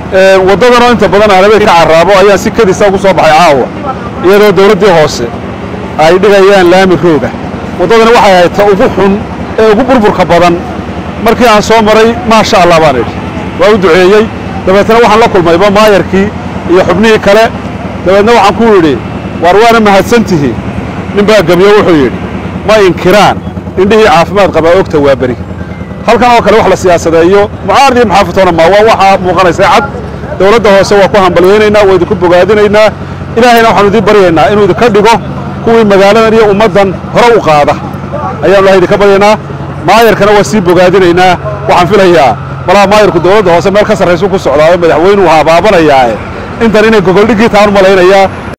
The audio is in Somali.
waddadanoo inta badan aanabay ka carraabo ayaan si kadisa ugu soo baxay caawa iyadoo dawladdii hoose ay dhigayaan laami rooga waddadani waxay ahayd ta ugu xun ee ugu burburka badan markii aan soo maray maasha allah baan idhi waa u duceeyey dabeetna waxaan la kulmayba maayarkii iyo xubnihii kale dabeedna waxaan ku yidhi waar waana mahadsantihiin nin baa gebyo wuxuu yidhi ma inkiraan indhihii caafimaad qabaa ogta waa beri halkan oo kale wax la siyaasadeeyo mucaarad iyo maxaafatoona ma waa waxaa muuqanaysa cad dawladda hoose waa ku hambalyaynaynaa waa idinku bogaadinaynaa ilaahayna waxaanu idiin baryaynaa inuu idinka dhigo kuwii magaaladan iyo ummaddan hore u qaada ayaanu ilahay idinka baryaynaa maayarkana waa sii bogaadinaynaa waxaan filayaa malaha maayarku dawladda hoose meel ka sarraysu ku socdaa oo madaxweynuhu habaabanayaae intan inay gogoldhiggii taan u malaynayaa